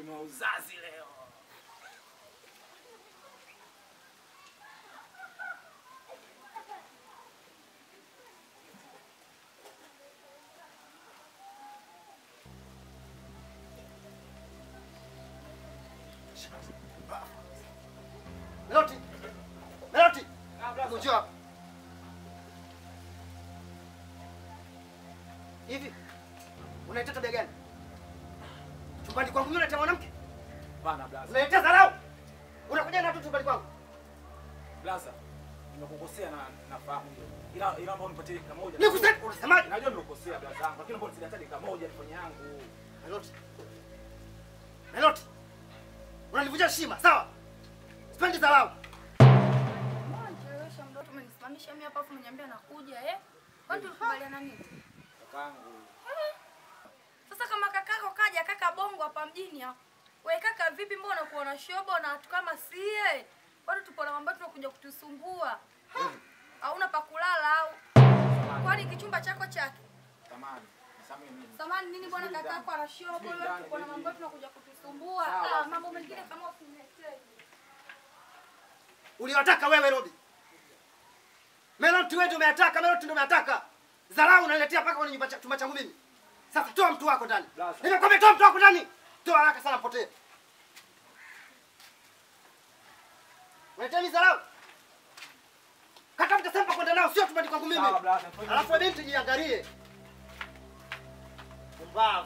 wenu wa uzazi leo. Meloti! Meloti! Hebu njoo hapa. Hivi unaita tabia gani? Chumbani kwangu mimi unaita mwanamke? Bana blaza. Unaletea dharau? Unakuja na watu chumbani kwangu? Blaza. Nimekukosea na nafahamu hiyo. Ila ila naomba unipatie dakika moja. Nikusema unasemaje? Najua nimekukosea blaza yangu, lakini naomba unisaidie hata dakika moja nifanye yangu. Meloti. Meloti. Unanivunja heshima, sawa? Sipendi dharau. Mbona nichelewesha mdoto umenisimamisha mimi hapa afu umeniambia nakuja eh? Kwani tulikubaliana nini? Kakangu. Sasa kama kakako kaja kaka bongo hapa mjini hapa. Wewe kaka vipi mbona kuona shobo na watu kama sie? Kwani tupo na mambo yetu kuja kutusumbua? Hauna pa kulala au? Kwani kichumba chako chake? Tamani. Nisamehe mimi. Samani nini bwana Subiri kakako ndani. ana shobo Subiri leo ndani, tupo na baby. mambo yetu kuja kutusumbua. Sawa, Ah, mambo mengine kama usiniletee. Uliwataka wewe Robi. Meloti wewe ndio umeyataka, Meloti ndio umeyataka. Dharau unaniletea mpaka kwenye nyumba cha- chumba changu mimi. Sasa toa mtu wako ndani. Blaza. Nimekwambia toa mtu wako ndani. Toa haraka sana potee. Unataka dharau? Kata mtasempa kwenda nao sio chumbani kwangu mimi. Sawa, blaza. Alafu wewe binti jiangalie. Pumbavu.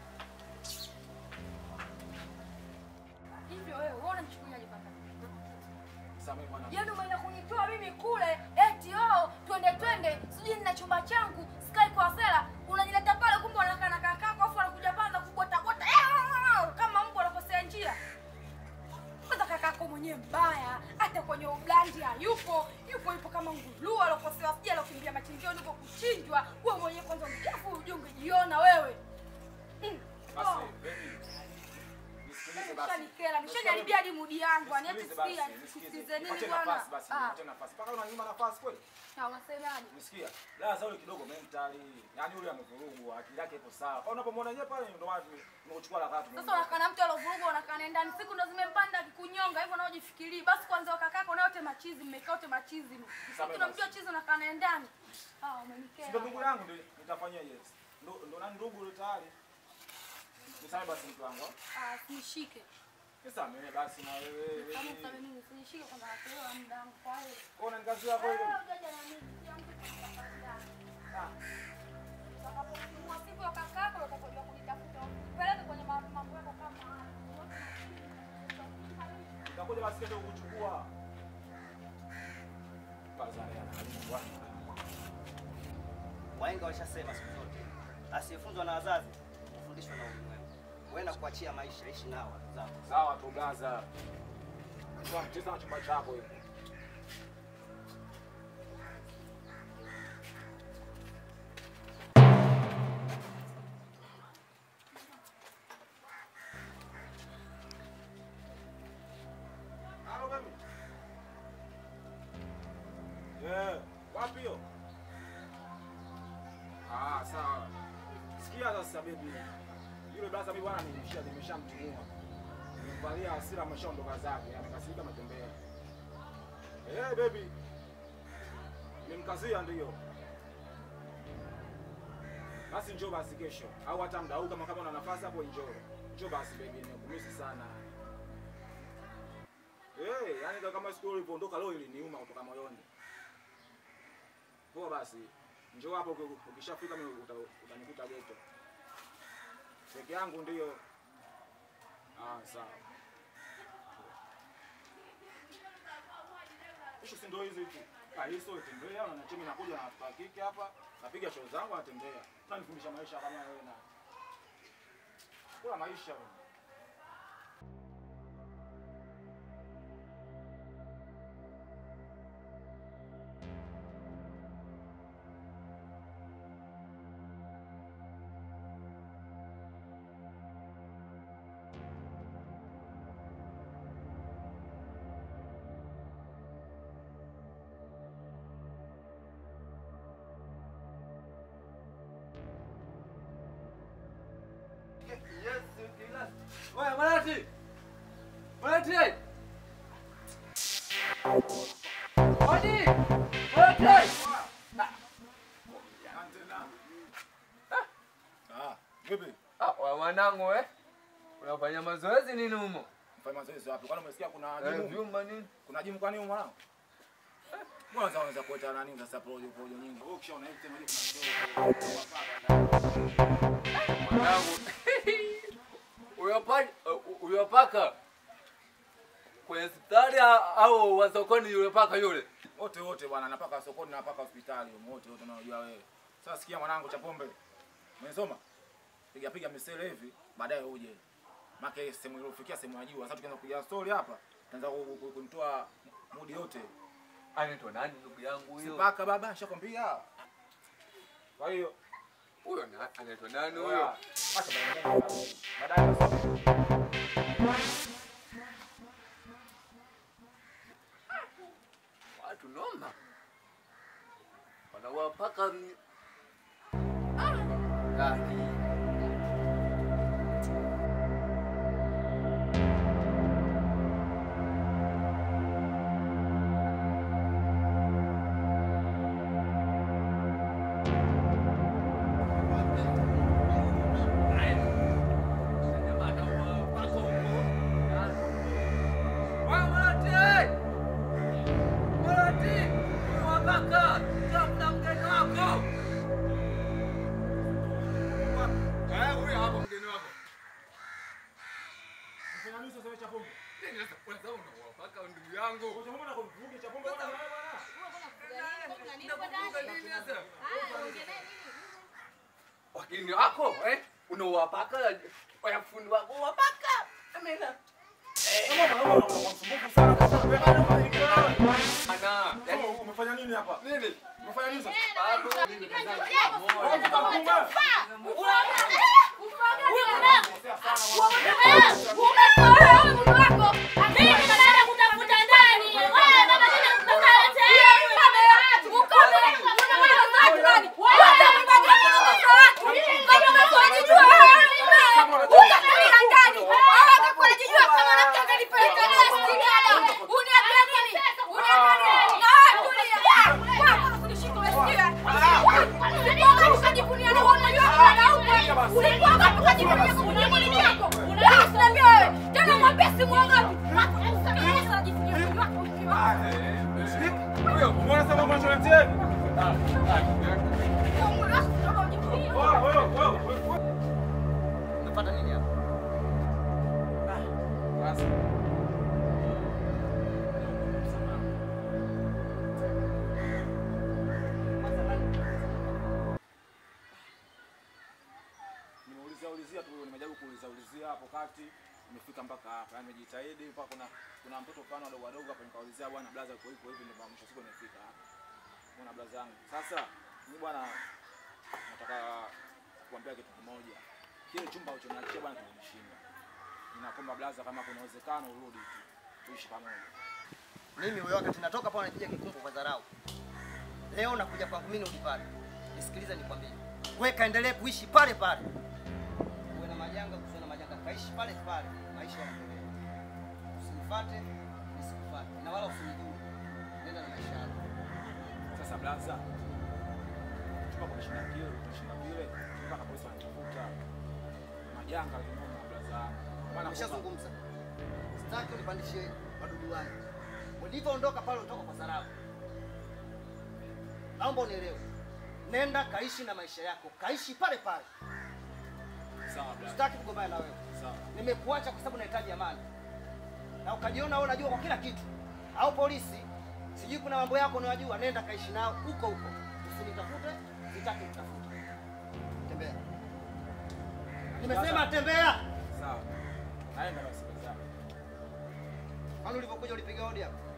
Hivyo wewe uone nichukuliaje kaka? Nisamehe mwana. Yaani umeenda kunitoa mimi kule eti oh twende twende sijui nina chumba changu sky kwa sela unanileta pale kumbe unakaa na kakako afu anakuja panza kubota bota eh, kama mbwa anakosea njia. Kwanza kakako mwenyewe mbaya hata kwenye ublandi hayupo yupo yupo kama ngulua alokosewa sija alokimbia machinjioni huko kuchinjwa wewe mwenyewe kwanza mchafu uje ungejiona wewe. Mm. Basi, Oh. baby. Nisikilize basi. Nishanikera, nishaniharibia hadi mudi yangu, yani hata Nisikilize basi, sikia nisikilize. sisikize nini Nipatie bwana. nafasi basi, Ah, nipatie nafasi. Mpaka unanyima nafasi kweli? na unasemaje? Umesikia? Laza yule kidogo mentally. Yaani yule amevurugwa, akili yake iko sawa. Kwa unapomwona yeye pale ndio maana tumekuchukua la katu. Sasa unakaa na mtu alovurugwa unakaa naye ndani, siku ndo zimempanda akikunyonga hivyo, nao jifikirii. Basi kwanza wakakako na wote machizi, mmekaa wote machizi. Sasa tunamjua chizi unakaa naye ndani. Ah, umenikera. Ndio ndugu yangu ndio nitafanyia yes. Ndio ndio nani ndugu yule tayari. Nisame basi mtu wangu. Ah, sinishike. Nisamehe basi na wewe. Kama usame mimi sinishike kwanza nakuelewa muda wangu kwa hiyo. Kwa unanikazia kwa Wewe hiyo. hujaja na mimi, kila mtu kwa ndani. Ah. Utakapofungua siku ya kakako utakojua kunitafuta. Peleke kwenye ma- mambo yako kama haya. Nitakuja basi kesho kukuchukua. Bazari anaharibu watu. Wahenga walishasema siku zote, asiyefunzwa na wazazi hufundishwa na ulimwengu. Wewe na kuachia maisha, ishi nao watu zako. Sawa tu Gaza. Kwa mcheza na chumba chako hivi. Halo baby. Eh, wapi hiyo? Ah, sawa. Sikia sasa baby. Yule brother mimi bwana nimesha nimeshamtimua. Nimevalia hasira ameshaondoka zake, amekasirika ametembea. Eh, baby. Nimemkazia ndio. Basi njoo basi kesho au hata muda huu kama kama una nafasi hapo njoo. Njoo basi baby, nimekumisi sana. Eh, yani ndio kama siku ulipoondoka leo iliniuma kutoka moyoni. Poa basi. Njoo hapo uki- ukishafika mimi uta- utanikuta geto. Peke yangu ndio. Ah, sawa. Ishu si ndio hizi tu. Ah, hii sio tembea na chemi nakuja na watu wa kike hapa. Napiga show zangu natembea. Unanifundisha maisha kama wewe na. Kula maisha wewe. Yes, kila Malati. Malati. Odi. Malati. Ah, vipi? Ah, wa mwanangu eh. Unafanya mazoezi nini humo? Mfanya mazoezi wapi? Kwani umesikia kuna Eh, jimu? vyuma nini? Kuna jimu kwani huko mwanangu? Mbona unaweza unaweza kuota nani sasa projo projo nyingi? Wewe ukishaona hivi tena kuna Mwanangu. Uyapaka uyapaka kwenye hospitali au wa sokoni yule paka yule? wote wote bwana, napaka sokoni na napaka hospitali, wote wote unajua wewe. Sasa sikia mwanangu cha pombe. Umesoma? Piga piga misele hivi, baadaye uje. Maka hii sehemu iliyofikia sehemu ya juu. Sasa tukianza kupiga story hapa, tunaanza ku- ku- kunitoa mudi yote. Anaitwa nani ndugu yangu huyo? Sipaka baba, nishakwambia. Kwa hiyo Huyo na- anaitwa nani huyo huyo? acha baadaye. Baadaye nasoma. Watu noma. Wanawapaka ni- Kaki. Mfanya nini sasa cha pombe? ndugu yangu Kwa sababu na kuvuga cha pombe bwana bwana. wakini wako eh? unawapaka wanafundi wako wapaka amena Msumbufu sana kwa sababu wewe ana yani umefanya nini hapa? nini Umefanya nini sasa? bado Huyo, umeona sasa mambo yanatuletea? Wewe wewe wewe. Unapata nini hapa? Basi. Nimeuliza ulizia tu, nimejaribu kuuliza ulizia hapo kati, nimefika mpaka hapa. Yaani nimejitahidi mpaka kuna kuna mtoto fulani wadogo wadogo hapa nikaulizia bwana blaza uko hivyo hivi ndio mwisho siku nimefika hapa. Bwana blaza yangu. Sasa mimi bwana nataka kuambia kitu kimoja. Kile chumba ulichoniachia bwana kimenishinda. Ninakuomba blaza, kama kuna uwezekano urudi tu tuishi pamoja. Mimi wewe wakati natoka pale napiga kikumbo kwa dharau. Leo nakuja kwangu mimi nirudi pale. Nisikilize nikwambie. Wewe kaendelee kuishi pale pale. Uwe na majanga, usiwe na majanga, kaishi pale pale. Maisha yanaendelea. Usinifuate, nisikufuate. Na wala usinijue. Nenda na maisha yako. Sasa blaza, chumba kumeshinda kile, utashinda vile, mpaka polisi wanatafuta majanga kinoma blaza. Maana Nimeshazungumza. Sitaki unipandishie madudu wangu. Ulivyoondoka pale utoka kwa dharau. Naomba unielewe. Nenda kaishi na maisha yako. Kaishi pale pale. sawa blaza. Sitaki kugombana na wewe. Sawa. Nimekuacha kwa sababu nahitaji amani, na ukajiona wewe unajua kwa kila kitu, au polisi sijui kuna mambo yako unayojua, nenda kaishi nao huko huko, usinitafute, sitaki kutafuta. Tembea, nimesema tembea. Sawa. Naenda basi blaza. Kwani ulivyokuja ulipiga hodi hapa?